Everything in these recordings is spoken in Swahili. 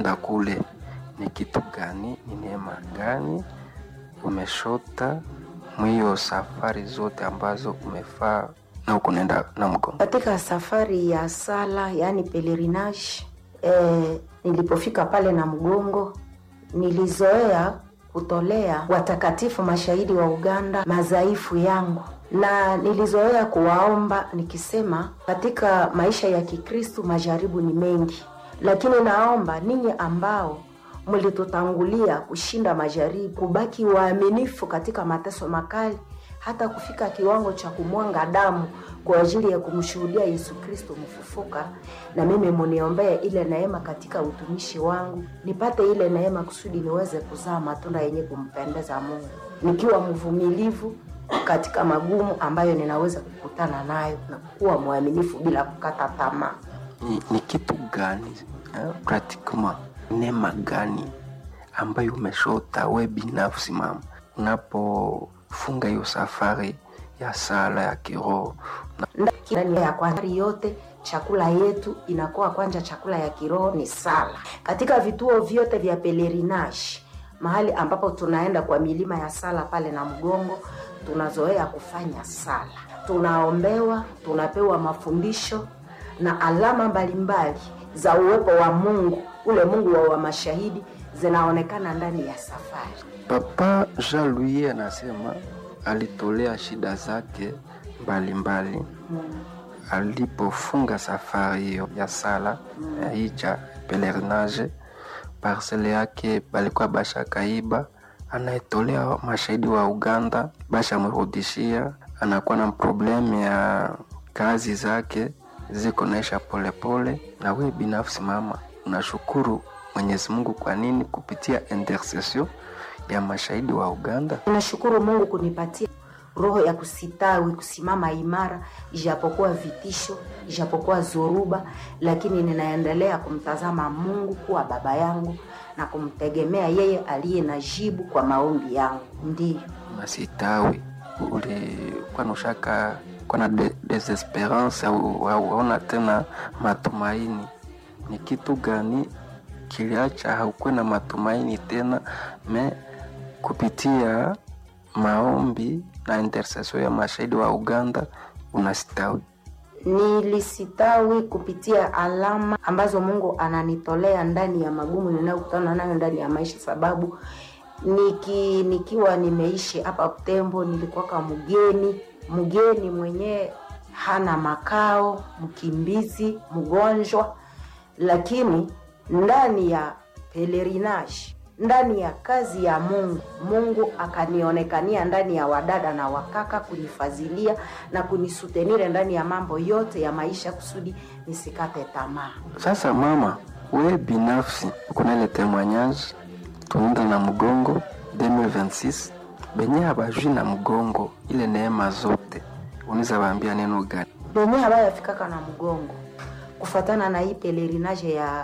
nda kule ni kitu gani, ni neema gani umeshota mwiyo safari zote ambazo umefaa na ukunaenda na mgongo? Katika safari ya sala yaani pelerinage eh, nilipofika pale na mgongo nilizoea kutolea watakatifu mashahidi wa Uganda madhaifu yangu, na nilizoea kuwaomba nikisema, katika maisha ya Kikristu majaribu ni mengi, lakini naomba ninyi ambao mlitutangulia kushinda majaribu, kubaki waaminifu katika mateso makali, hata kufika kiwango cha kumwanga damu kwa ajili ya kumshuhudia Yesu Kristo mfufuka. Na mimi muniombee ile neema katika utumishi wangu, nipate ile neema kusudi niweze kuzaa matunda yenye kumpendeza Mungu, nikiwa mvumilivu katika magumu ambayo ninaweza kukutana nayo na kuwa mwaminifu bila kukata tamaa. Ni, ni kitu gani eh, pratiquement neema gani ambayo umeshota we binafsi mama, unapofunga hiyo safari ya sala ya kiroho na ndani ya kwanza yote chakula yetu inakuwa kwanja chakula ya kiroho ni sala katika vituo vyote vya pelerinage mahali ambapo tunaenda kwa milima ya sala pale na mgongo tunazoea kufanya sala tunaombewa tunapewa mafundisho na alama mbalimbali za uwepo wa mungu ule mungu wa, wa mashahidi zinaonekana ndani ya safari Papa Jean Louis anasema alitolea shida zake mbalimbali alipofunga safari hiyo ya sala ya hii cha pelerinage. Parcele yake balikuwa bashakaiba, anaetolea mashahidi wa Uganda, bashamrudishia. Anakuwa na problemu ya kazi zake ziko naisha polepole. Na we binafsi mama, unashukuru Mwenyezi Mungu kwa nini? Kupitia intercession ya mashahidi wa Uganda. Ninashukuru Mungu kunipatia roho ya kusitawi, kusimama imara, ijapokuwa vitisho, ijapokuwa zoruba, lakini ninaendelea kumtazama Mungu kuwa baba yangu na kumtegemea yeye aliye na jibu kwa maombi yangu. Ndiyo Masitawi ulikuwa nushaka kuwa na de, desesperance au hauona tena matumaini. Ni kitu gani kiliacha haukuwe na matumaini tena me kupitia maombi na intercession ya mashahidi wa Uganda unastawi. nilisitawi kupitia alama ambazo Mungu ananitolea ndani ya magumu ninayokutana nayo ndani ya maisha, sababu niki, nikiwa nimeishi hapa Butembo nilikuwaka mgeni mgeni mwenyewe hana makao, mkimbizi, mgonjwa, lakini ndani ya pelerinage ndani ya kazi ya Mungu, Mungu akanionekania ndani ya wadada na wakaka kunifadhilia na kunisutenire ndani ya mambo yote ya maisha kusudi nisikate tamaa. Sasa mama, we binafsi kuna ile témoignage tunaenda na mgongo 2026 benye habajui na mgongo ile neema zote, unaweza waambia neno gani? benye habayafikaka na mgongo kufatana na hii pelerinage ya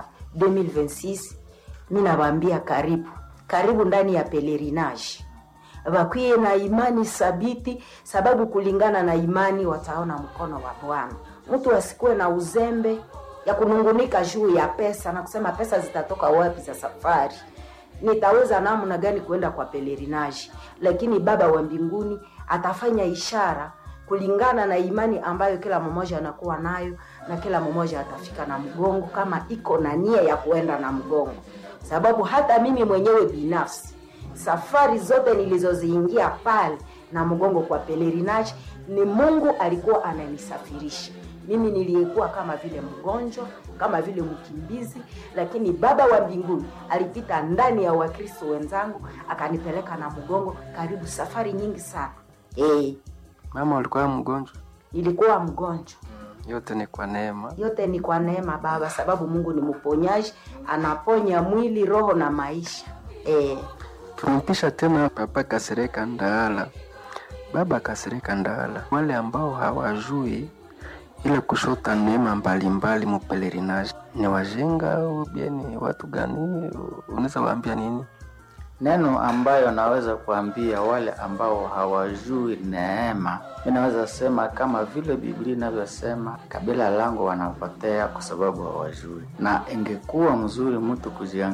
2026 mi nawaambia karibu karibu ndani ya pelerinage bakwiye na imani sabiti sababu kulingana na imani wataona mkono wa bwana mtu asikuwe na uzembe ya kunungunika juu ya pesa na kusema pesa zitatoka wapi za safari nitaweza namna gani kuenda kwa pelerinage lakini baba wa mbinguni atafanya ishara kulingana na imani ambayo kila mmoja anakuwa nayo na kila mmoja atafika na mgongo kama iko na nia ya kuenda na mgongo sababu hata mimi mwenyewe binafsi safari zote nilizoziingia pale na mgongo kwa pelerinage ni mungu alikuwa ananisafirisha mimi niliyekuwa kama vile mgonjwa kama vile mkimbizi lakini baba wa mbinguni alipita ndani ya wakristo wenzangu akanipeleka na mgongo karibu safari nyingi sana hey, Mama, ulikuwa mgonjwa? nilikuwa mgonjwa Yote ni kwa neema. yote ni kwa neema baba sababu mungu ni mponyaji anaponya mwili roho na maisha eh, Tunampisha tena Papa Kasereka Ndaala, Baba Kasereka Ndaala. Wale ambao hawajui ile kushota neema mbalimbali mu pelerinage ni wajenga au bien ni watu gani? Unaweza waambia nini? Neno ambayo naweza kuambia wale ambao hawajui neema, mi naweza sema kama vile Biblia inavyosema, kabila langu wanapotea kwa sababu hawajui, na ingekuwa mzuri mtu kujiangalia